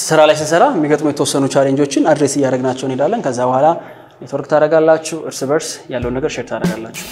ስራ ላይ ስንሰራ የሚገጥሙ የተወሰኑ ቻሌንጆችን አድሬስ እያደረግናቸው እንሄዳለን። ከዛ በኋላ ኔትወርክ ታደርጋላችሁ፣ እርስ በርስ ያለውን ነገር ሼር ታደርጋላችሁ።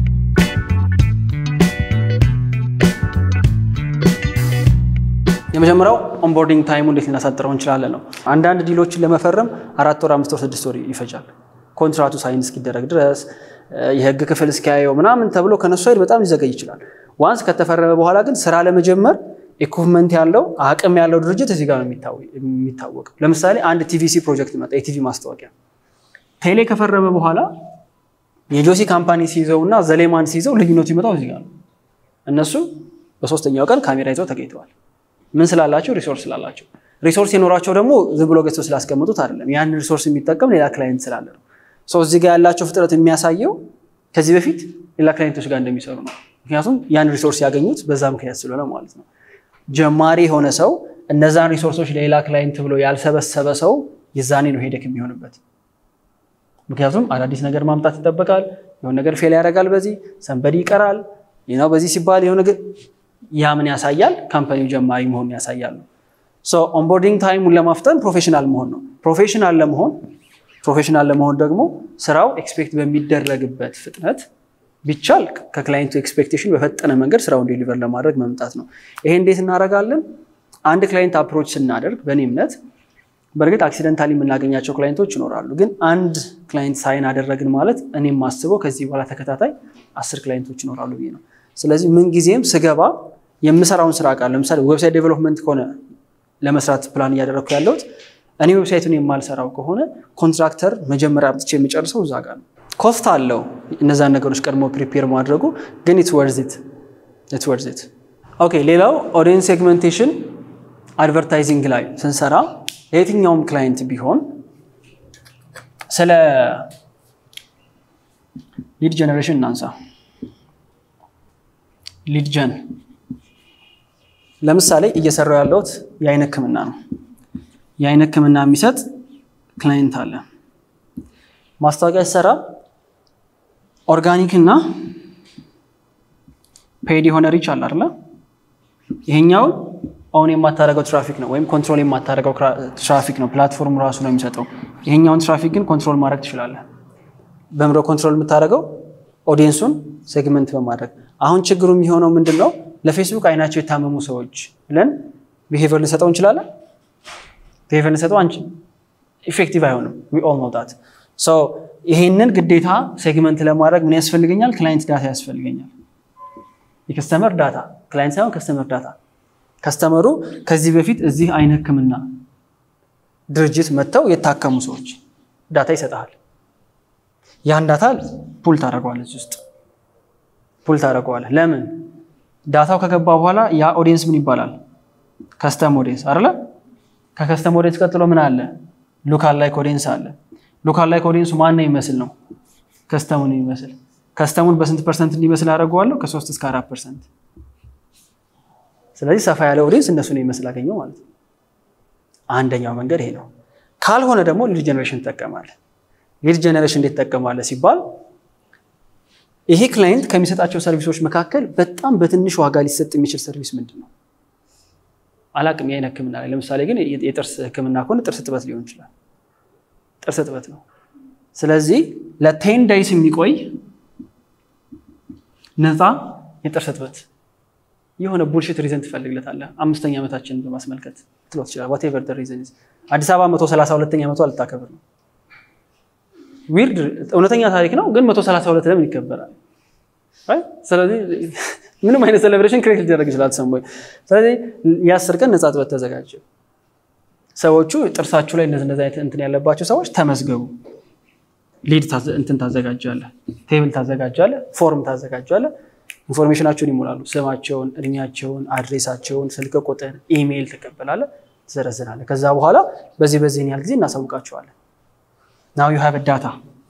የመጀመሪያው ኦንቦርዲንግ ታይሙ እንዴት ልናሳጥረው እንችላለን ነው። አንዳንድ ዲሎችን ለመፈረም አራት ወር፣ አምስት ወር፣ ስድስት ወር ይፈጃል። ኮንትራቱ ሳይን እስኪደረግ ድረስ የህግ ክፍል እስኪያየው ምናምን ተብሎ ከነሱ ኃይል በጣም ሊዘገይ ይችላል። ዋንስ ከተፈረመ በኋላ ግን ስራ ለመጀመር ኢኩፕመንት ያለው አቅም ያለው ድርጅት እዚህ ጋር ነው የሚታወቀው። ለምሳሌ አንድ ቲቪሲ ፕሮጀክት መጣ፣ የቲቪ ማስታወቂያ ቴሌ ከፈረመ በኋላ የጆሲ ካምፓኒ ሲይዘው እና ዘሌማን ሲይዘው ልዩነቱ ይመጣው እዚህ ጋር ነው። እነሱ በሶስተኛው ቀን ካሜራ ይዘው ተገኝተዋል። ምን ስላላቸው? ሪሶርስ ስላላቸው። ሪሶርስ የኖራቸው ደግሞ ዝም ብሎ ገዝተው ስላስቀምጡት አይደለም። ያንን ሪሶርስ የሚጠቀም ሌላ ክላይንት ስላለ ነው። እዚህ ጋር ያላቸው ፍጥረት የሚያሳየው ከዚህ በፊት ሌላ ክላይንቶች ጋር እንደሚሰሩ ነው። ምክንያቱም ያን ሪሶርስ ያገኙት በዛ ምክንያት ስለሆነ ማለት ነው። ጀማሪ የሆነ ሰው እነዛን ሪሶርሶች ለሌላ ክላይንት ብሎ ያልሰበሰበ ሰው የዛኔ ነው ሄደክ የሚሆንበት። ምክንያቱም አዳዲስ ነገር ማምጣት ይጠበቃል። የሆነ ነገር ፌል ያደርጋል፣ በዚህ ሰንበዲ ይቀራል ነው በዚህ ሲባል የሆነ ያ ምን ያሳያል? ካምፓኒው ጀማሪ መሆኑን ያሳያል። ኦንቦርዲንግ ታይሙን ለማፍጠን ፕሮፌሽናል መሆን ነው። ፕሮፌሽናል ለመሆን ፕሮፌሽናል ለመሆን ደግሞ ስራው ኤክስፔክት በሚደረግበት ፍጥነት ቢቻል ከክላይንቱ ኤክስፔክቴሽን በፈጠነ መንገድ ስራውን ዴሊቨር ለማድረግ መምጣት ነው። ይሄ እንዴት እናደርጋለን? አንድ ክላይንት አፕሮች ስናደርግ በእኔ እምነት በእርግጥ አክሲደንታሊ የምናገኛቸው ክላይንቶች ይኖራሉ። ግን አንድ ክላይንት ሳይን አደረግን ማለት እኔም ማስበው ከዚህ በኋላ ተከታታይ አስር ክላይንቶች ይኖራሉ ብዬ ነው። ስለዚህ ምንጊዜም ስገባ የምሰራውን ስራ ቃል ለምሳሌ ዌብሳይት ዴቨሎፕመንት ከሆነ ለመስራት ፕላን እያደረግኩ ያለሁት እኔ ዌብሳይቱን የማልሰራው ከሆነ ኮንትራክተር መጀመሪያ አምጥቼ የሚጨርሰው እዛ ጋር ነው። ኮስት አለው እነዛን ነገሮች ቀድሞ ፕሪፔር ማድረጉ ግን ኢትስ ወርዝ ኢት። ኦኬ ሌላው ኦዲየንስ ሴግመንቴሽን አድቨርታይዚንግ ላይ ስንሰራ የትኛውም ክላይንት ቢሆን ስለ ሊድ ጀኔሬሽን እናንሳ። ሊድ ጀን ለምሳሌ እየሰራው ያለሁት የአይን ህክምና ነው። የአይን ህክምና የሚሰጥ ክላይንት አለ። ማስታወቂያ ሲሰራ ኦርጋኒክ እና ፔድ የሆነ ሪች አለ አይደለ? ይሄኛውን አሁን የማታደርገው ትራፊክ ነው ወይም ኮንትሮል የማታደርገው ትራፊክ ነው። ፕላትፎርሙ ራሱ ነው የሚሰጠው። ይሄኛውን ትራፊክ ግን ኮንትሮል ማድረግ ትችላለህ። በምሮ ኮንትሮል የምታደርገው ኦዲየንሱን ሴግመንት በማድረግ አሁን ችግሩ የሚሆነው ምንድን ነው? ለፌስቡክ አይናቸው የታመሙ ሰዎች ብለን ቢሄቨር ልንሰጠው እንችላለን። ቢሄቨር ልንሰጠው አንቺ ኢፌክቲቭ አይሆንም። ዊ ኦል ኖው ዳት። ይሄንን ግዴታ ሴግመንት ለማድረግ ምን ያስፈልገኛል? ክላይንት ዳታ ያስፈልገኛል። የከስተመር ዳታ ክላይንት ሳይሆን ከስተመር ዳታ ከስተመሩ ከዚህ በፊት እዚህ አይን ህክምና ድርጅት መጥተው የታከሙ ሰዎች ዳታ ይሰጠሃል። ያን ዳታ ፑል ታደርገዋለህ፣ እዚህ ውስጥ ፑል ታደርገዋለህ። ለምን ዳታው ከገባ በኋላ ያ ኦዲየንስ ምን ይባላል? ከስተም ኦዲየንስ አይደለ? ከከስተም ኦዲየንስ ቀጥሎ ምን አለ? ሉካል ላይክ ኦዲየንስ አለ። ሉካል ላይክ ኦዲየንሱ ማን ነው የሚመስል ነው? ከስተሙን የሚመስል ከስተሙን በስንት ፐርሰንት እንዲመስል አደርገዋለሁ? ከሶስት እስከ አራት ፐርሰንት ስለዚህ ሰፋ ያለ ኦዲየንስ እነሱ ነው ይመስል አገኘው ማለት ነው። አንደኛው መንገድ ይሄ ነው። ካልሆነ ደግሞ ሊድ ጀኔሬሽን ትጠቀማለህ። ሊድ ጀኔሬሽን እንዴት ትጠቀማለህ ሲባል ይሄ ክላይንት ከሚሰጣቸው ሰርቪሶች መካከል በጣም በትንሽ ዋጋ ሊሰጥ የሚችል ሰርቪስ ምንድን ነው? አላቅም። የአይን ህክምና ላይ ለምሳሌ ግን የጥርስ ህክምና ከሆነ ጥርስ ጥበት ሊሆን ይችላል። ጥርስ ጥበት ነው። ስለዚህ ለቴን ዳይስ የሚቆይ ነፃ የጥርስ ጥበት የሆነ ቡልሽት ሪዘን ትፈልግለታለህ። አምስተኛ ዓመታችንን በማስመልከት ትሎት ይችላል። ዋቴቨር ሪዘን አዲስ አበባ መቶ ሰላሳ ሁለተኛ ዓመቷ ልታከብር ነው። ዊርድ እውነተኛ ታሪክ ነው፣ ግን መቶ ሰላሳ ሁለት ለምን ይከበራል? ስለዚህ ምንም አይነት ሴሌብሬሽን ክሬት ሊደረግ ይችላል ሰሞ ስለዚህ የአስር ቀን ነፃ ጥበት ተዘጋጀ። ሰዎቹ ጥርሳችሁ ላይ እነዚህ አይነት እንትን ያለባቸው ሰዎች ተመዝገቡ። ሊድ እንትን ታዘጋጃለህ፣ ቴብል ታዘጋጃለህ፣ ፎርም ታዘጋጃለህ። ኢንፎርሜሽናቸውን ይሞላሉ። ስማቸውን፣ እድሜያቸውን፣ አድሬሳቸውን፣ ስልክ ቁጥር፣ ኢሜይል ትቀበላለህ፣ ትዘረዝራለህ። ከዛ በኋላ በዚህ በዚህን ያህል ጊዜ እናሳውቃቸዋለን። ናው ዩ ሃቭ ዳታ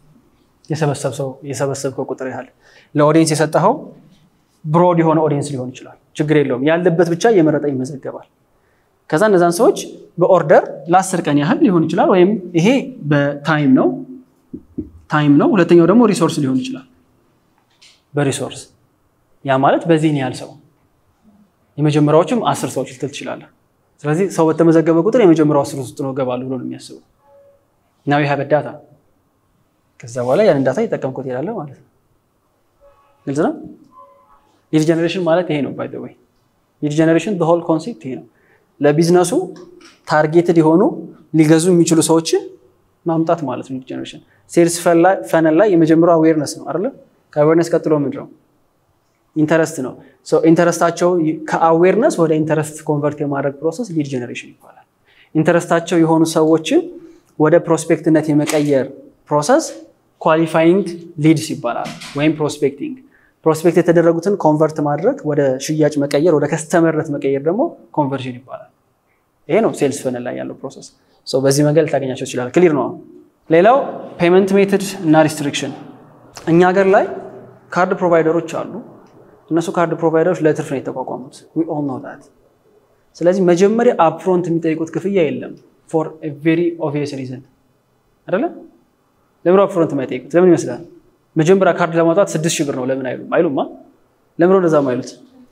የሰበሰብከው ቁጥር ያህል ለኦዲየንስ የሰጠኸው ብሮድ የሆነ ኦዲየንስ ሊሆን ይችላል። ችግር የለውም። ያለበት ብቻ እየመረጠ ይመዘገባል። ከዛ እነዛን ሰዎች በኦርደር ለአስር ቀን ያህል ሊሆን ይችላል። ወይም ይሄ በታይም ነው ታይም ነው። ሁለተኛው ደግሞ ሪሶርስ ሊሆን ይችላል። በሪሶርስ ያ ማለት በዚህን ያህል ሰው የመጀመሪያዎቹም አስር ሰዎች ልትል ትችላለህ። ስለዚህ ሰው በተመዘገበ ቁጥር የመጀመሪያው አስር ውስጥ ነው እገባለሁ ብሎ ነው የሚያስበው። ናው ይህ ዳታ ከዛ በኋላ ያንን ዳታ እየጠቀምኩት እሄዳለሁ ማለት ነው። ግልጽ ነው። ሊድ ጀኔሬሽን ማለት ይሄ ነው። ባይ ዘ ወይ ሊድ ጀኔሬሽን ሆል ኮንሴፕት ይሄ ነው። ለቢዝነሱ ታርጌትድ የሆኑ ሊገዙ የሚችሉ ሰዎችን ማምጣት ማለት ነው። ሊድ ጀኔሬሽን ሴልስ ፈነል ላይ የመጀመሪያው አዌርነስ ነው አይደለ? ከአዌርነስ ቀጥሎ ምንድን ነው? ኢንተረስት ነው። ኢንተረስታቸው ከአዌርነስ ወደ ኢንተረስት ኮንቨርት የማድረግ ፕሮሰስ ሊድ ጀኔሬሽን ይባላል። ኢንተረስታቸው የሆኑ ሰዎችን ወደ ፕሮስፔክትነት የመቀየር ፕሮሰስ ኳሊፋይንግ ሊድስ ይባላል፣ ወይም ፕሮስፔክቲንግ። ፕሮስፔክት የተደረጉትን ኮንቨርት ማድረግ ወደ ሽያጭ መቀየር፣ ወደ ከስተመርነት መቀየር ደግሞ ኮንቨርዥን ይባላል። ይሄ ነው ሴልስ ፈነል ላይ ያለው ፕሮሰስ። በዚህ መንገድ ልታገኛቸው ይችላል። ክሊር ነው። ሌላው ፔመንት ሜትድ እና ሪስትሪክሽን። እኛ ሀገር ላይ ካርድ ፕሮቫይደሮች አሉ። እነሱ ካርድ ፕሮቫይደሮች ለትርፍ ነው የተቋቋሙት። ዊ ኦል ኖው ዛት። ስለዚህ መጀመሪያ አፕፍሮንት የሚጠይቁት ክፍያ የለም ፎር ቬሪ ኦብቪየስ ሪዝን አይደለ? ለምን አፕፍሮንት የማይጠይቁት ለምን ይመስላል? መጀመሪያ ካርድ ለማውጣት ስድስት ሺህ ብር ነው ለምን አይሉም? አይሉማ። ለምን እንደዛ አይሉት?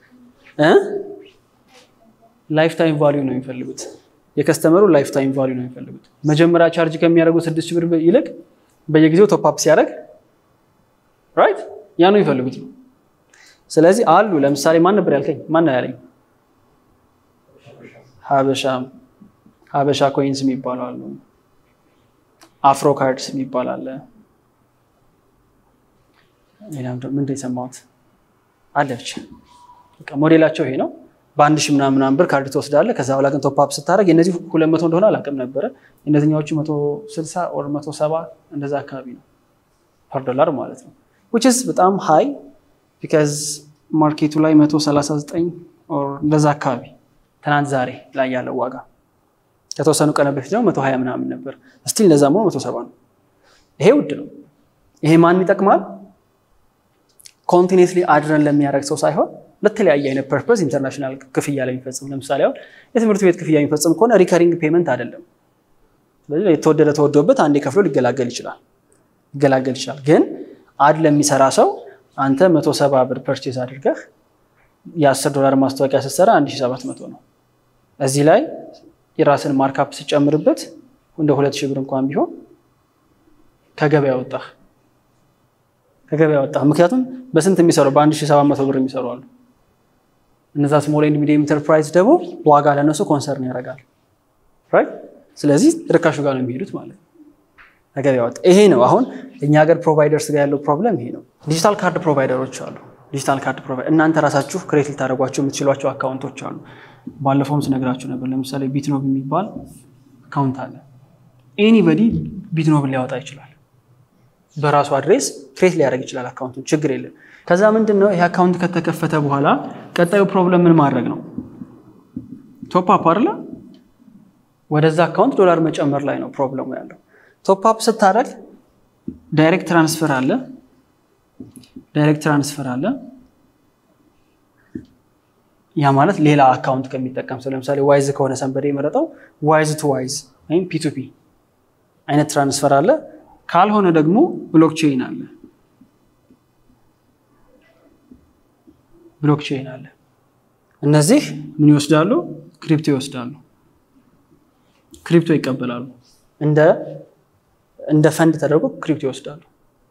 ላይፍ ታይም ቫሊዩ ነው የሚፈልጉት። የከስተመሩ ላይፍ ታይም ቫሊዩ ነው የሚፈልጉት። መጀመሪያ ቻርጅ ከሚያደርጉት ስድስት ሺህ ብር ይልቅ በየጊዜው ቶፕ ሲያደርግ ራይት ያ ነው የሚፈልጉት ነው። ስለዚህ አሉ ለምሳሌ ማን ነበር ያልከኝ? ማን ነው ያለኝ? ሀበሻ ሀበሻ ኮይንስ የሚባሉ አሉ። አፍሮ ካርድስ የሚባል አለ። ምንድን የሰማሁት አለ ብቻ በቃ ሞዴላቸው ይሄ ነው። በአንድ ሺህ ምናምን ምናምን ብር ካርድ ትወስዳለህ። ከዛ በኋላ ግን ቶፕ ስታደርግ የነዚህ ሁለት መቶ እንደሆነ አላውቅም ነበረ። የእነዚህኛዎቹ መቶ ስልሳ ኦር መቶ ሰባ እንደዛ አካባቢ ነው ፐር ዶላር ማለት ነው። ዊች ኢዝ በጣም ሃይ ቢካዝ ማርኬቱ ላይ መቶ ሰላሳ ዘጠኝ ኦር እንደዛ አካባቢ ትናንት ዛሬ ላይ ያለው ዋጋ ከተወሰኑ ቀን በፊት ደግሞ መቶ ሀያ ምናምን ነበር። ስቲል እንደዛ መሆኑ መቶ ሰባ ነው። ይሄ ውድ ነው። ይሄ ማን ይጠቅማል? ኮንቲኔስሊ አድረን ለሚያደርግ ሰው ሳይሆን ለተለያየ አይነት ፐርፐዝ ኢንተርናሽናል ክፍያ ላይ የሚፈጽም ለምሳሌ አሁን የትምህርት ቤት ክፍያ የሚፈጽም ከሆነ ሪከሪንግ ፔመንት አይደለም። ስለዚህ የተወደደ ተወዶበት አንዴ ከፍሎ ሊገላገል ይችላል ሊገላገል ይችላል። ግን አድ ለሚሰራ ሰው አንተ መቶ ሰባ ብር ፐርቼዝ አድርገህ የአስር ዶላር ማስታወቂያ ስትሰራ አንድ ሺህ ሰባት መቶ ነው። እዚህ ላይ የራስን ማርካፕ ስጨምርበት እንደ ሁለት ሺህ ብር እንኳን ቢሆን ከገበያ ወጣህ ከገበያ ወጣህ። ምክንያቱም በስንት የሚሰሩ በአንድ ሺህ ሰባት መቶ ብር የሚሰሩ አሉ። እነዛ ስሞል ኤንድ ሚዲየም ኢንተርፕራይዝ ደግሞ ዋጋ ለነሱ ኮንሰርን ያደርጋል። ስለዚህ ርካሹ ጋር ነው የሚሄዱት ማለት ነው። ከገበያ ወጣ። ይሄ ነው አሁን እኛ ሀገር ፕሮቫይደርስ ጋር ያለው ፕሮብለም ይሄ ነው። ዲጂታል ካርድ ፕሮቫይደሮች አሉ። ዲጂታል ካርድ ፕሮቫይደር እናንተ ራሳችሁ ክሬት ልታደርጓቸው የምትችሏቸው አካውንቶች አሉ። ባለፈውም ስነግራችሁ ነበር። ለምሳሌ ቢትኖብ የሚባል አካውንት አለ። ኤኒበዲ ቢትኖብን ሊያወጣ ይችላል። በራሱ አድሬስ ክሬት ሊያደርግ ይችላል አካውንቱን፣ ችግር የለም። ከዛ ምንድን ነው ይህ አካውንት ከተከፈተ በኋላ ቀጣዩ ፕሮብለም ምን ማድረግ ነው? ቶፕ አፕ አይደለ? ወደዛ አካውንት ዶላር መጨመር ላይ ነው ፕሮብለሙ ያለው። ቶፕ አፕ ስታደርግ ዳይሬክት ትራንስፈር አለ ዳይሬክት ትራንስፈር አለ። ያ ማለት ሌላ አካውንት ከሚጠቀም ሰው ለምሳሌ ዋይዝ ከሆነ ሰንበዴ የመረጠው ዋይዝ ቱ ዋይዝ ወይም ፒቱፒ አይነት ትራንስፈር አለ። ካልሆነ ደግሞ ብሎክቼይን አለ ብሎክቼይን አለ። እነዚህ ምን ይወስዳሉ? ክሪፕቶ ይወስዳሉ። ክሪፕቶ ይቀበላሉ። እንደ እንደ ፈንድ ተደርጎ ክሪፕቶ ይወስዳሉ።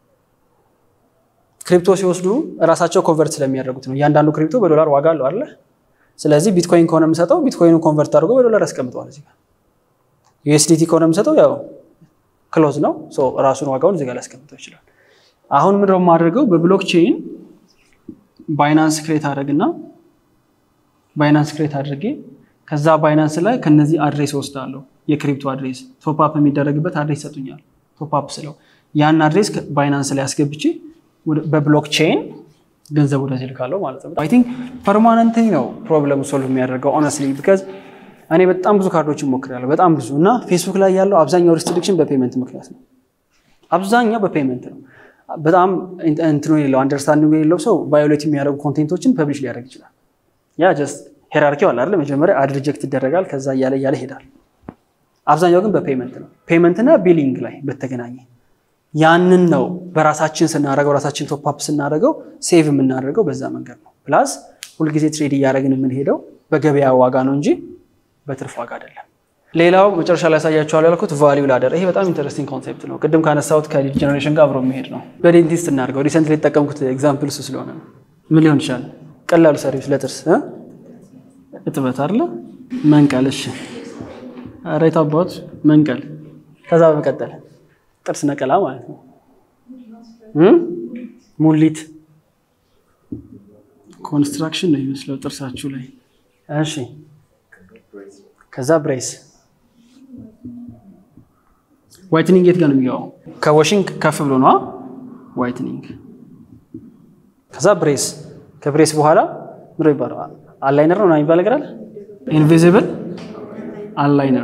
ክሪፕቶ ሲወስዱ እራሳቸው ኮንቨርት ስለሚያደርጉት ነው። እያንዳንዱ ክሪፕቶ በዶላር ዋጋ አለው አለ። ስለዚህ ቢትኮይን ከሆነ የምሰጠው ቢትኮይኑ ኮንቨርት አድርጎ በዶላር ያስቀምጠዋል። እዚህ ጋር ዩኤስዲቲ ከሆነ የምሰጠው ያው ክሎዝ ነው፣ ራሱን ዋጋውን እዚህ ጋር ሊያስቀምጠው ይችላል። አሁን ምንድን ነው የማደርገው? በብሎክቼይን ባይናንስ ክሬት አድርግና ባይናንስ ክሬት አድርጌ ከዛ ባይናንስ ላይ ከነዚህ አድሬስ ወስዳለሁ። የክሪፕቶ አድሬስ ቶፕአፕ የሚደረግበት አድሬስ ይሰጡኛል። ቶፕአፕ ስለው ያን አድሬስ ባይናንስ ላይ አስገብቼ በብሎክቼይን ገንዘብ ወደዚህ ልካለሁ ማለት ነው። አይ ቲንክ ፐርማነንት ነው ፕሮብለሙ ሶልቭ የሚያደርገው ኦነስትሊ ቢካዝ እኔ በጣም ብዙ ካርዶችን ሞክሬያለሁ፣ በጣም ብዙ እና ፌስቡክ ላይ ያለው አብዛኛው ሪስትሪክሽን በፔመንት ምክንያት ነው። አብዛኛው በፔመንት ነው። በጣም እንትኑ የሌለው አንደርስታንዲንግ የሌለው ሰው ቫዮሌት የሚያደርጉ ኮንቴንቶችን ፐብሊሽ ሊያደርግ ይችላል። ያ ጀስት ሄራርኪው አለ አይደል? መጀመሪያ አድ ሪጀክት ይደረጋል፣ ከዛ እያለ እያለ ይሄዳል። አብዛኛው ግን በፔመንት ነው። ፔመንትና ቢሊንግ ላይ በተገናኘ ያንን ነው በራሳችን ስናደርገው ራሳችን ቶፕአፕ ስናደርገው ሴቭ የምናደርገው በዛ መንገድ ነው። ፕላስ ሁልጊዜ ትሬድ እያደረግን የምንሄደው በገበያ ዋጋ ነው እንጂ በትርፍ ዋጋ አይደለም። ሌላው መጨረሻ ላይ ያሳያችኋል ያልኩት ቫሊዩ ላደር። ይሄ በጣም ኢንተረስቲንግ ኮንሴፕት ነው። ቅድም ካነሳሁት ከሊድ ጀኔሬሽን ጋር አብሮ የሚሄድ ነው። በዴንቲስት እናድርገው። ሪሰንትሊ የተጠቀምኩት ኤግዛምፕል እሱ ስለሆነ ነው። ምን ሊሆን ይችላል? ቀላሉ ሰርቪስ ለጥርስ እ? እጥበት አይደለ? መንቀል። እሺ፣ ኧረ የት አባቱ መንቀል። ከዛ በመቀጠል ጥርስ ነቀላ ማለት ነው። እ? ሙሊት ኮንስትራክሽን ነው የሚመስለው ጥርሳችሁ ላይ። እሺ፣ ከዛ ብሬስ ዋይትኒንግ የት ጋር ነው የሚገባው? ከዋሽንግ ከፍ ብሎ ነዋ ዋይትኒንግ። ከዛ ብሬስ፣ ከብሬስ በኋላ ምንድን ነው የሚባለው? አላይነር ነው የሚባል ነገር አለ። ኢንቪዚብል አላይነር፣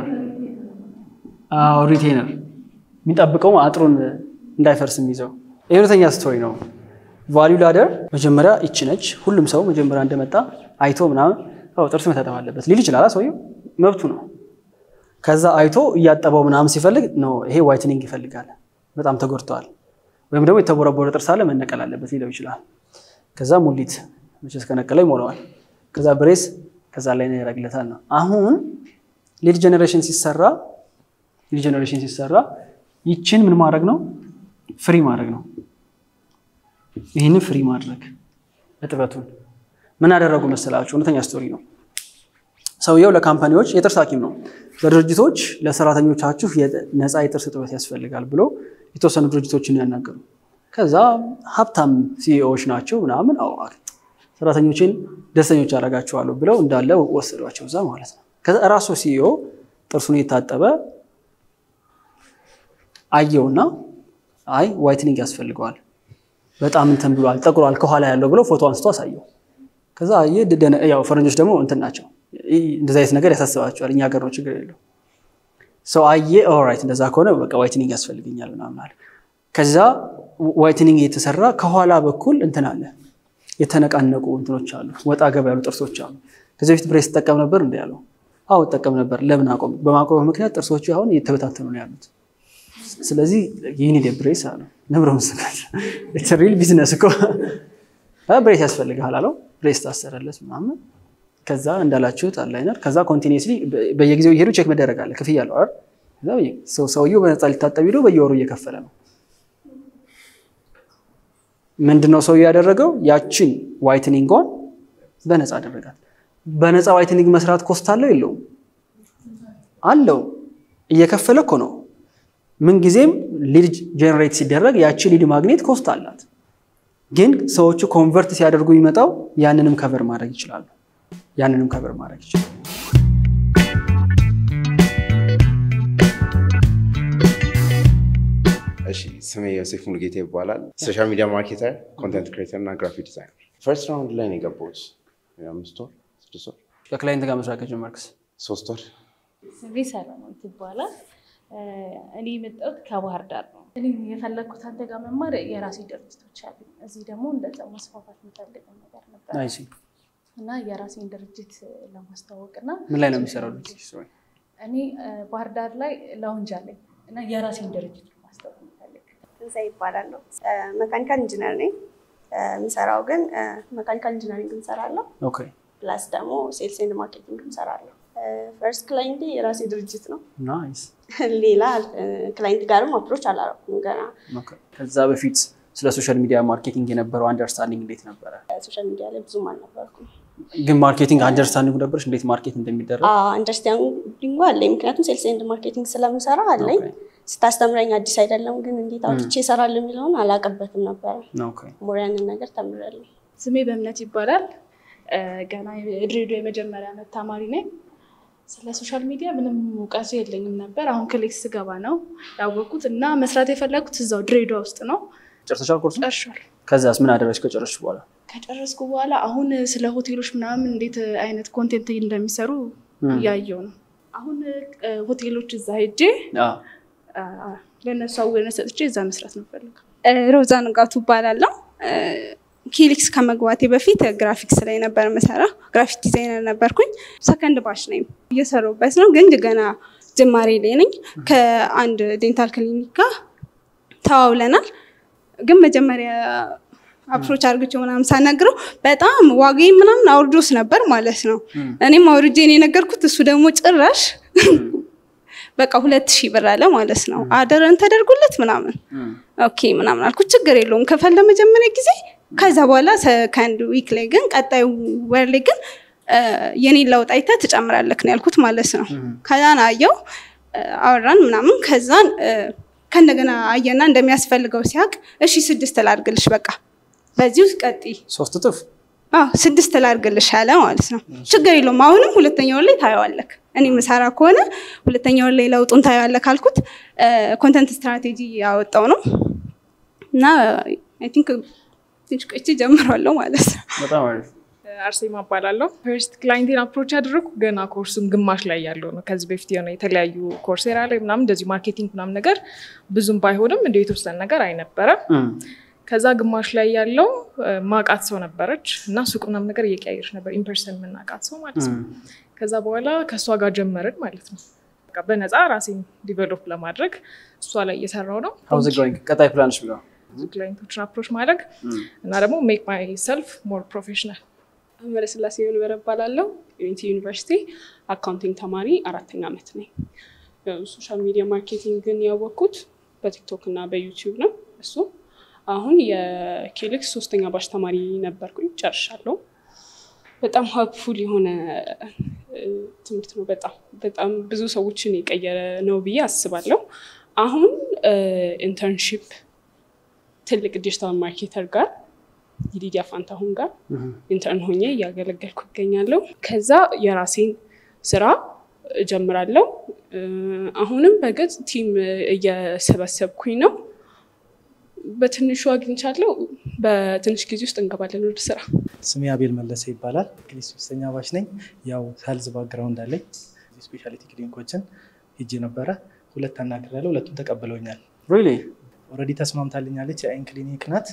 ሪቴነር የሚጠብቀው አጥሩን እንዳይፈርስ የሚይዘው። የእውነተኛ ስቶሪ ነው። ቫሊዩ ላደር መጀመሪያ ይቺ ነች። ሁሉም ሰው መጀመሪያ እንደመጣ አይቶ ምናምን ጥርስ መታጠብ አለበት ሊል ይችላል። ሰውየው መብቱ ነው። ከዛ አይቶ እያጠበው ምናምን ሲፈልግ ነው ይሄ ዋይትኒንግ ይፈልጋል፣ በጣም ተጎድተዋል፣ ወይም ደግሞ የተቦረቦረ ጥርስ አለ መነቀል አለበት ሊለው ይችላል። ከዛ ሙሊት መቼስ ከነቀለው ይሞላዋል። ከዛ ብሬስ፣ ከዛ ላይ ያደርግለታል ነው። አሁን ሊድ ጀኔሬሽን ሲሰራ ሊድ ጀኔሬሽን ሲሰራ ይችን ምን ማድረግ ነው? ፍሪ ማድረግ ነው። ይህንን ፍሪ ማድረግ እጥበቱን ምን አደረጉ መሰላችሁ? እውነተኛ ስቶሪ ነው። ሰውየው ለካምፓኒዎች የጥርስ ሐኪም ነው። ለድርጅቶች ለሰራተኞቻችሁ ነፃ የጥርስ እጥበት ያስፈልጋል ብሎ የተወሰኑ ድርጅቶችን ያናገሩ። ከዛ ሀብታም ሲኢኦዎች ናቸው ምናምን ሰራተኞችን ደስተኞች ያደርጋቸዋለሁ ብለው እንዳለ ወሰዷቸው እዛ ማለት ነው። ከዛ እራሱ ሲኢኦ ጥርሱን የታጠበ አየውና አይ ዋይትኒንግ ያስፈልገዋል በጣም እንትን ብሏል ጠቁሯል ከኋላ ያለው ብሎ ፎቶ አንስቶ አሳየው። ከዛ ያው ፈረንጆች ደግሞ እንትን ናቸው እንደዚህ አይነት ነገር ያሳስባቸዋል። እኛ ሀገር ነው ችግር የለው ሰው አየ ኦራይት እንደዛ ከሆነ በቃ ዋይትኒንግ ያስፈልገኛል ምናምን አለ። ከዛ ዋይትኒንግ የተሰራ ከኋላ በኩል እንትን አለ የተነቃነቁ እንትኖች አሉ፣ ወጣ ገባ ያሉ ጥርሶች አሉ። ከዚህ በፊት ብሬስ ትጠቀም ነበር እንዲ ያለው አዎ እጠቀም ነበር። ለምን አቆም? በማቆም ምክንያት ጥርሶች አሁን እየተበታተኑ ነው ያሉት። ስለዚህ ይህን ብሬስ አለ ነብረ ምስጋት ሪል ቢዝነስ እኮ ብሬስ ያስፈልግሃል አለው። ብሬስ ታሰረለት ምናምን ከዛ እንዳላችሁት አላይነር ከዛ ኮንቲኒስሊ በየጊዜው እየሄዱ ቼክ መደረግ አለ። ክፍያ አለው አይደል? ሰውየው በነፃ ሊታጠብ ሄዶ በየወሩ እየከፈለ ነው። ምንድነው ሰውየው ያደረገው? ያችን ዋይትኒንጓን በነፃ አደረጋት። በነፃ ዋይትኒንግ መስራት ኮስት አለው የለውም? አለው። እየከፈለ እኮ ነው። ምንጊዜም ሊድ ጀነሬት ሲደረግ ያቺ ሊድ ማግኘት ኮስት አላት። ግን ሰዎቹ ኮንቨርት ሲያደርጉ የሚመጣው ያንንም ከቨር ማድረግ ይችላሉ። ያንንም ከቨር ማድረግ ይችላሉ። እሺ ስሜ ዮሴፍ ሙሉጌታ ይባላል። ሶሻል ሚዲያ ማርኬተር፣ ኮንተንት ክሬተር እና ግራፊክ ዲዛይነር። ፈርስት ራውንድ ላይ ነው የገባሁት። አምስት ወር ስድስት ወር ከክላይንት ጋር መስራት ከጀመርክስ? ሶስት ወር ስሜ ሰለሞን ይባላል። እኔ የመጣሁት ከባህር ዳር ነው። እኔ የፈለግኩት አንተ ጋር መማር የራሴ ድርጅቶች አሉ። እዚህ ደግሞ እንደዛ ማስፋፋት የምፈልገው ነገር ነበር አይ ሲ እና የራሴን ድርጅት ለማስተዋወቅ እና ምን ላይ ነው የሚሰራው ድርጅት? እኔ ባህር ዳር ላይ ላውንጅ አለኝ እና የራሴን ድርጅት ማስተዋወቅ የምፈልግ ትንሣኤ ይባላለሁ። መካኒካል ኢንጂነር ነኝ። የምሰራው ግን መካኒካል ኢንጂነሪንግ እንሰራለሁ፣ ኦኬ ፕላስ ደግሞ ሴልስ ኤንድ ማርኬቲንግ እንሰራለሁ። ፈርስት ክላይንቴ የራሴ ድርጅት ነው። ናይስ። ሌላ ክላይንት ጋርም አፕሮች አላረኩም ገና። ኦኬ። ከዛ በፊት ስለ ሶሻል ሚዲያ ማርኬቲንግ የነበረው አንደርስታንዲንግ እንዴት ነበረ? ሶሻል ሚዲያ ላይ ብዙም አልነበርኩም። ግን ማርኬቲንግ አንደርስታንዲንግ ነበረች እንዴት ማርኬት እንደሚደረግ? አንደርስታንዲንጉ አለኝ፣ ምክንያቱም ሴልስ ኤንድ ማርኬቲንግ ስለምሰራ አለኝ። ኦኬ። ስታስተምረኝ አዲስ አይደለም፣ ግን እንዴት አውጥቼ እሰራለሁ የሚለውን አላውቅበትም ነበረ። ኦኬ። ሞር ያንን ነገር ተምሬያለሁ። ስሜ በእምነት ይባላል። ገና የድሬዳዋ የመጀመሪያ ዓመት ተማሪ ነኝ። ስለ ሶሻል ሚዲያ ምንም እውቀቱ የለኝም ነበር። አሁን ክሊክስ ስገባ ነው ያወቅኩት እና መስራት የፈለጉት እዛው ድሬዳዋ ውስጥ ነው። ጨርሰሻል ኮርሱ? ጨርሻል። ከዛስ ምን አደረግሽ ከጨረስሽ በኋላ? ከጨረስኩ በኋላ አሁን ስለ ሆቴሎች ምናምን እንዴት አይነት ኮንቴንት እንደሚሰሩ እያየው ነው። አሁን ሆቴሎች እዛ ሄጄ አዎ። ለእነሱ አዌርነስ ሰጥቼ እዛ መስራት ነው ፈልገው። ሮዛ ንጋቱ እባላለሁ። ኪሊክስ ከመግባቴ በፊት ግራፊክስ ላይ ነበር የምሰራው። ግራፊክ ዲዛይነር ነበርኩኝ። ሰከንድ ባች ነኝ እየሰሩበት ነው፣ ግን ገና ጅማሬ ላይ ነኝ። ከአንድ ዴንታል ክሊኒክ ጋር ተዋውለናል። ግን መጀመሪያ አፕሮች አድርግቼው ምናምን ሳናግረው በጣም ዋጋዬ ምናምን አውርዶስ ነበር ማለት ነው። እኔም አውርጄን የነገርኩት እሱ ደግሞ ጭራሽ በቃ ሁለት ሺህ ብር አለ ማለት ነው። አደረን ተደርጎለት ምናምን ኦኬ ምናምን አልኩት። ችግር የለውም ክፈል ለመጀመሪያ ጊዜ። ከዛ በኋላ ሰከንድ ዊክ ላይ ግን ቀጣዩ ወር ላይ ግን የኔን ለውጥ አይተህ ትጨምራለህ ነው ያልኩት ማለት ነው። ከዛን አየው አወራን ምናምን ከዛን ከእንደገና አየና እንደሚያስፈልገው ሲያውቅ እሺ ስድስት ላድርግልሽ በቃ በዚህ ውስጥ ቀጥይ ሶስት እጥፍ አዎ ስድስት ላድርግልሽ አለ ማለት ነው። ችግር የለውም አሁንም ሁለተኛውን ላይ ታየዋለክ። እኔ ምሰራ ከሆነ ሁለተኛውን ላይ ለውጡን ታየዋለክ አልኩት። ኮንተንት ስትራቴጂ ያወጣው ነው እና አይ ቲንክ ትንሽ ቆይቼ ጀምሯለሁ ማለት ነው። በጣም አሪፍ አርሴማ እባላለሁ። ፈርስት ክላይንቴን አፕሮች ያደረግኩ ገና ኮርሱም ግማሽ ላይ ያለው ነው። ከዚህ በፊት የሆነ የተለያዩ ኮርሴራ ላይ ምናምን እንደዚህ ማርኬቲንግ ምናምን ነገር ብዙም ባይሆንም እንደ የተወሰነ ነገር አይነበረም። ከዛ ግማሽ ላይ ያለው ማቃት ሰው ነበረች እና ሱቅ ምናምን ነገር እየቀያየች ነበር፣ ኢምፐርሰን የምናቃት ሰው ማለት ነው። ከዛ በኋላ ከእሷ ጋር ጀመርን ማለት ነው። በቃ በነፃ ራሴን ዲቨሎፕ ለማድረግ እሷ ላይ እየሰራው ነው። ሀውዝ ጎይንግ ቀጣይ ፕላንሽ ቢሆን ብዙ ክላይንቶችን አፕሮች ማድረግ እና ደግሞ ሜክ ማይ ሰልፍ ሞር ፕሮፌሽናል መለስላሴ መንበረ እባላለሁ። ዩኒቲ ዩኒቨርሲቲ አካውንቲንግ ተማሪ አራተኛ ዓመት ነኝ። ሶሻል ሚዲያ ማርኬቲንግን ያወቅኩት በቲክቶክ እና በዩቲዩብ ነው። እሱ አሁን የኬሊክስ ሶስተኛ ባች ተማሪ ነበርኩኝ፣ ጨርሻለሁ። በጣም ሀብፉል የሆነ ትምህርት ነው። በጣም በጣም ብዙ ሰዎችን የቀየረ ነው ብዬ አስባለሁ። አሁን ኢንተርንሺፕ ትልቅ ዲጂታል ማርኬተር ጋር የሊዲያ ፋንታሁን ጋር ኢንተርን ሆኜ እያገለገልኩ ይገኛለሁ። ከዛ የራሴን ስራ እጀምራለሁ። አሁንም በገጽ ቲም እየሰበሰብኩኝ ነው። በትንሹ አግኝቻለሁ። በትንሽ ጊዜ ውስጥ እንገባለን ወደ ስራ። ስሜ አቤል መለሰ ይባላል። እንግዲህ ሶስተኛ ባች ነኝ። ያው ሄልዝ ባክግራውንድ አለኝ። ስፔሻሊቲ ክሊኒኮችን ሄጄ ነበረ። ሁለት አናግሬያለሁ። ሁለቱም ተቀብለውኛል። ሪሊ ኦልሬዲ ተስማምታልኛለች። የአይን ክሊኒክ ናት።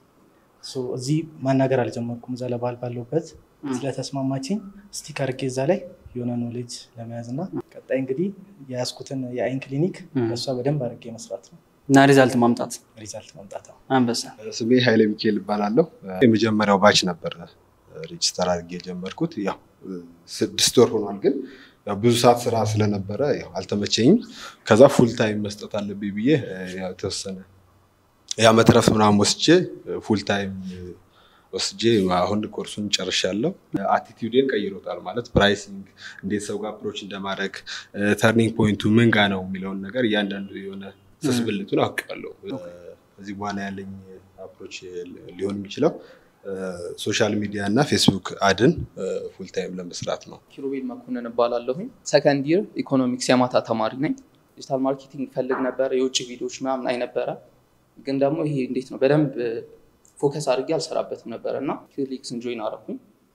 እዚህ ማናገር አልጀመርኩም። እዛ ለባህል ባለሁበት ስለተስማማችኝ ስቲክ አድርጌ እዛ ላይ የሆነ ኖሌጅ ለመያዝ እና ቀጣይ እንግዲህ የያዝኩትን የአይን ክሊኒክ እሷ በደንብ አድርጌ መስራት ነው እና ሪዛልት ማምጣት ሪዛልት ማምጣት ነው። አንበሳ ስሜ ኃይለ ሚካኤል እባላለሁ። የመጀመሪያው ባች ነበር ሬጅስተር አድርጌ የጀመርኩት። ያው ስድስት ወር ሆኗል፣ ግን ያው ብዙ ሰዓት ስራ ስለነበረ ያው አልተመቸኝም። ከዛ ፉል ታይም መስጠት አለብኝ ብዬ ያው የተወሰነ የዓመት ረፍት ምናምን ወስጄ ፉል ታይም ወስጄ አሁን ኮርሱን ጨርሻለሁ። አቲቲዩዴን ቀይሮታል ማለት ፕራይሲንግ፣ እንዴት ሰው ጋር አፕሮች እንደማድረግ ተርኒንግ ፖይንቱ ምን ጋ ነው የሚለውን ነገር እያንዳንዱ የሆነ ስስብልቱን አውቃለሁ። ከዚህ በኋላ ያለኝ አፕሮች ሊሆን የሚችለው ሶሻል ሚዲያ እና ፌስቡክ አድን ፉል ታይም ለመስራት ነው። ኪሩቤል መኮንን እባላለሁኝ። ሰከንድ ይር ኢኮኖሚክስ የማታ ተማሪ ነኝ። ዲጂታል ማርኬቲንግ ፈልግ ነበረ፣ የውጭ ቪዲዮዎች ምናምን አይ ነበረ። ግን ደግሞ ይሄ እንዴት ነው በደንብ ፎከስ አድርጌ አልሰራበትም ነበረ እና ኪሊክስን ጆይን አረኩኝ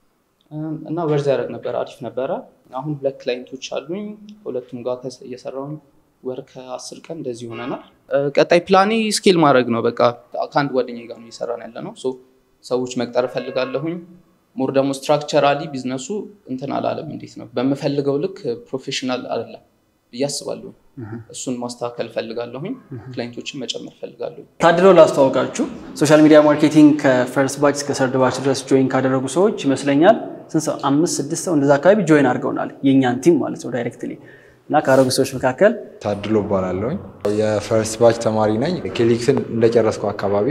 እና ወርዝ ያደረግ ነበረ፣ አሪፍ ነበረ። አሁን ሁለት ክላይንቶች አሉኝ። ሁለቱም ጋር እየሰራሁኝ ወር ከአስር ቀን እንደዚህ ሆነናል። ቀጣይ ፕላኔ ስኬል ማድረግ ነው። በቃ ከአንድ ጓደኛዬ ጋር ነው እየሰራን ያለ ነው። ሰዎች መቅጠር እፈልጋለሁኝ። ሞር ደግሞ ስትራክቸራሊ ቢዝነሱ እንትን አላለም። እንዴት ነው በምፈልገው ልክ ፕሮፌሽናል አይደለም ብዬ አስባለሁ። እሱን ማስተካከል እፈልጋለሁኝ። ክላይንቶችን መጨመር እፈልጋለሁ። ታድለው ላስተዋወቃችሁ ሶሻል ሚዲያ ማርኬቲንግ ከፈርስት ባች እስከ ሰርድ ባች ድረስ ጆይን ካደረጉ ሰዎች ይመስለኛል ስንት ሰው አምስት ስድስት ሰው እንደዛ አካባቢ ጆይን አድርገውናል። የእኛን ቲም ማለት ነው ዳይሬክትሊ እና ካረጉ ሰዎች መካከል ታድሎ እባላለሁኝ። የፈርስት ባች ተማሪ ነኝ። ኬሊክስን እንደጨረስኩ አካባቢ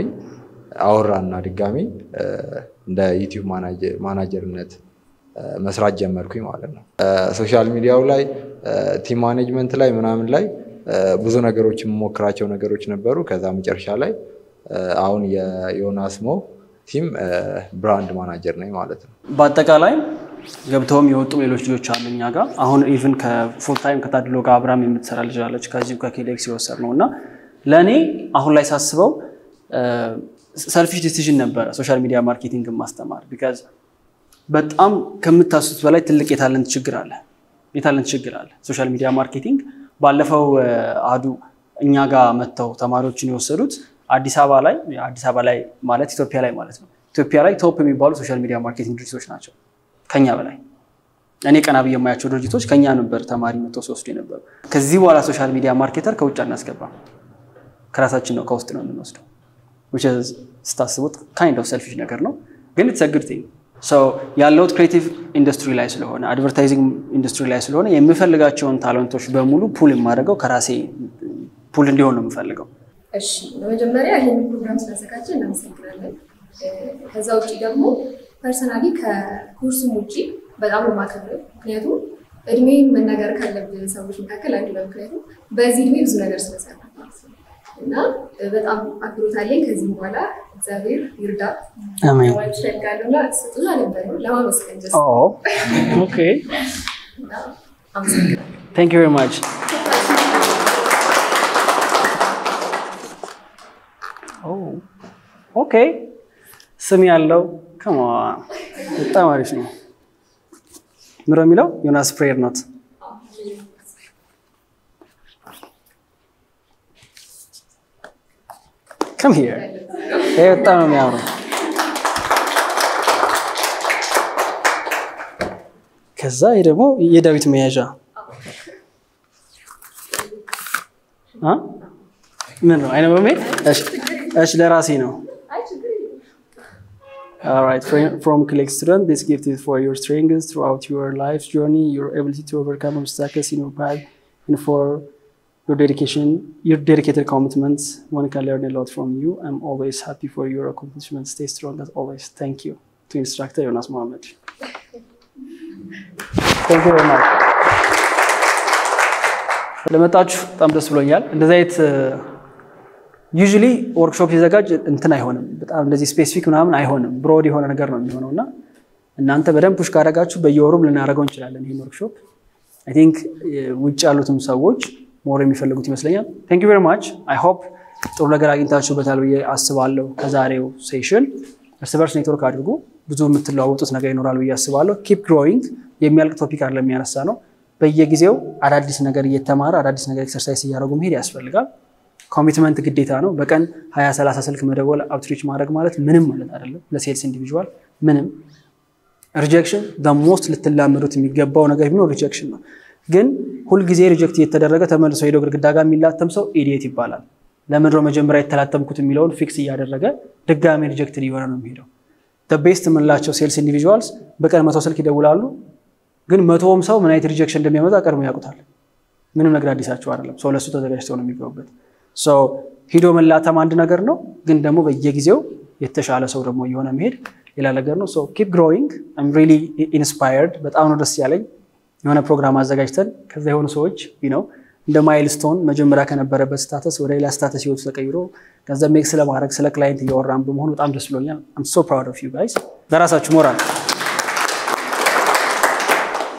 አወራና ድጋሚ እንደ ዩቲዩብ ማናጀርነት መስራት ጀመርኩኝ ማለት ነው። ሶሻል ሚዲያው ላይ ቲም ማኔጅመንት ላይ ምናምን ላይ ብዙ ነገሮች የምሞክራቸው ነገሮች ነበሩ። ከዛ መጨረሻ ላይ አሁን የዮናስ ሞ ቲም ብራንድ ማናጀር ነኝ ማለት ነው። በአጠቃላይ ገብተውም የወጡም ሌሎች ልጆች አሉ እኛ ጋር አሁን ኢቭን ከፉል ታይም ከታድሎ ጋር አብራም የምትሰራ ልጅ አለች ከዚሁ ከኬሌክስ የወሰድ ነው እና ለእኔ አሁን ላይ ሳስበው ሰልፊሽ ዲሲዥን ነበረ ሶሻል ሚዲያ ማርኬቲንግ ማስተማር ቢካዝ በጣም ከምታስቡት በላይ ትልቅ የታለንት ችግር አለ። የታለንት ችግር አለ። ሶሻል ሚዲያ ማርኬቲንግ ባለፈው አዱ እኛ ጋር መጥተው ተማሪዎችን የወሰዱት አዲስ አበባ ላይ አዲስ አበባ ላይ ማለት ኢትዮጵያ ላይ ማለት ነው። ኢትዮጵያ ላይ ቶፕ የሚባሉ ሶሻል ሚዲያ ማርኬቲንግ ድርጅቶች ናቸው ከኛ በላይ። እኔ ቀና ብዬ የማያቸው ድርጅቶች ከኛ ነበር ተማሪ መጥተው ሲወስዱ የነበሩ። ከዚህ በኋላ ሶሻል ሚዲያ ማርኬተር ከውጭ አናስገባም፣ ከራሳችን ነው ከውስጥ ነው የምንወስደው። ስታስቡት ካይንድ ኦፍ ሰልፊሽ ነገር ነው፣ ግን ኢትስ ጉድ ቲንግ ያለሁት ክሬቲቭ ኢንዱስትሪ ላይ ስለሆነ አድቨርታይዚንግ ኢንዱስትሪ ላይ ስለሆነ የምፈልጋቸውን ታለንቶች በሙሉ ፑል የማደርገው ከራሴ ፑል እንዲሆን ነው የምፈልገው። እሺ በመጀመሪያ ይህን ፕሮግራም ስላዘጋጀ እናመሰግናለን። ከዛ ውጭ ደግሞ ፐርሰናሊ ከኮርሱም ውጭ በጣም የማከብረው ምክንያቱም እድሜን መናገር ካለብን ሰዎች መካከል አንዱ ነው። ምክንያቱም በዚህ እድሜ ብዙ ነገር ስለሰራ ማለት ነው እና በጣም አክብሮት አለኝ። ከዚህም በኋላ እግዚአብሔር ይርዳት አሜን። ማለት እፈልጋለሁ እና ስጡን አልነበረ ለማመስገን ጀስት ኦኬ እና አመሰግናለሁ። ታንክ ዩ ቬሪ ማች። ኦኬ ስም ያለው ከማ በጣም አሪፍ ነው። ምሮ የሚለው ዮናስ ፕሬየር ኖት ከም ሂር ይሄ በጣም ነው የሚያምረው። ከዛ ይሄ ደግሞ የዳዊት መያዣ አ? ምን ነው አይነ በሜ እሺ እሺ ለራሴ ነው። All right, from, from Click Student, this gift is for your strengths throughout your life's journey, your ability to overcome obstacles in your path, and for your dedication, your dedicated commitments. One can learn a lot from you. I'm always happy for your accomplishments. Stay strong as always. Thank you to instructor Jonas Mohammed. Thank you very much. ለመጣችሁ በጣም ደስ ብሎኛል። እንደዚህ አይነት ዩዥሊ ወርክሾፕ ሲዘጋጅ እንትን አይሆንም፣ በጣም እንደዚህ ስፔሲፊክ ምናምን አይሆንም። ብሮድ የሆነ ነገር ነው የሚሆነው እና እናንተ በደንብ ፑሽ ካደረጋችሁ በየወሩም ልናደርገው እንችላለን ይህን ወርክሾፕ። አይ ቲንክ ውጭ ያሉትም ሰዎች ሞር የሚፈልጉት ይመስለኛል። ቴንክ ዩ ቬሪ ማች አይ ሆፕ ጥሩ ነገር አግኝታችሁበታል ብዬ አስባለሁ። ከዛሬው ሴሽን እርስ በርስ ኔትወርክ አድርጉ። ብዙ የምትለዋወጡት ነገር ይኖራል ብዬ አስባለሁ። ኪፕ ግሮዊንግ የሚያልቅ ቶፒክ አለ የሚያነሳ ነው። በየጊዜው አዳዲስ ነገር እየተማረ አዳዲስ ነገር ኤክሰርሳይዝ እያደረጉ መሄድ ያስፈልጋል። ኮሚትመንት ግዴታ ነው። በቀን ሀያ ሰላሳ ስልክ መደወል አውትሪች ማድረግ ማለት ምንም ማለት አይደለም ለሴልስ ኢንዲቪዥዋል ምንም። ሪጀክሽን ሞስት ልትላመዱት የሚገባው ነገር ቢኖር ሪጀክሽን ነው። ግን ሁልጊዜ ሪጀክት እየተደረገ ተመልሶ ሄዶ ግድግዳ ጋር የሚላተም ሰው ኢዲየት ይባላል። ለምድሮ መጀመሪያ የተላተምኩት የሚለውን ፊክስ እያደረገ ድጋሚ ሪጀክትድ እየሆነ ነው የሚሄደው። ቤስት የምንላቸው ሴልስ ኢንዲቪዥዋልስ በቀን መቶ ስልክ ይደውላሉ። ግን መቶውም ሰው ምን አይነት ሪጀክሽን እንደሚያመጣ ቀድሞ ያውቁታል። ምንም ነገር አዲሳቸው አይደለም። ሰው ለእሱ ተዘጋጅተው ነው የሚገቡበት። ሂዶ መላተም አንድ ነገር ነው፣ ግን ደግሞ በየጊዜው የተሻለ ሰው ደግሞ እየሆነ መሄድ ሌላ ነገር ነው። ኪፕ ግሮዊንግ አም ሪሊ ኢንስፓየርድ። በጣም ነው ደስ ያለኝ። የሆነ ፕሮግራም አዘጋጅተን ከዛ የሆኑ ሰዎች ነው እንደ ማይልስቶን መጀመሪያ ከነበረበት ስታተስ ወደ ሌላ ስታተስ ህይወቱ ተቀይሮ ገንዘብ ሜክ ስለማድረግ ስለ ክላይንት እያወራን በመሆኑ በጣም ደስ ብሎኛል። አም ሶ ፕራውድ ኦፍ ዩ ጋይስ። ለራሳችሁ ሞራል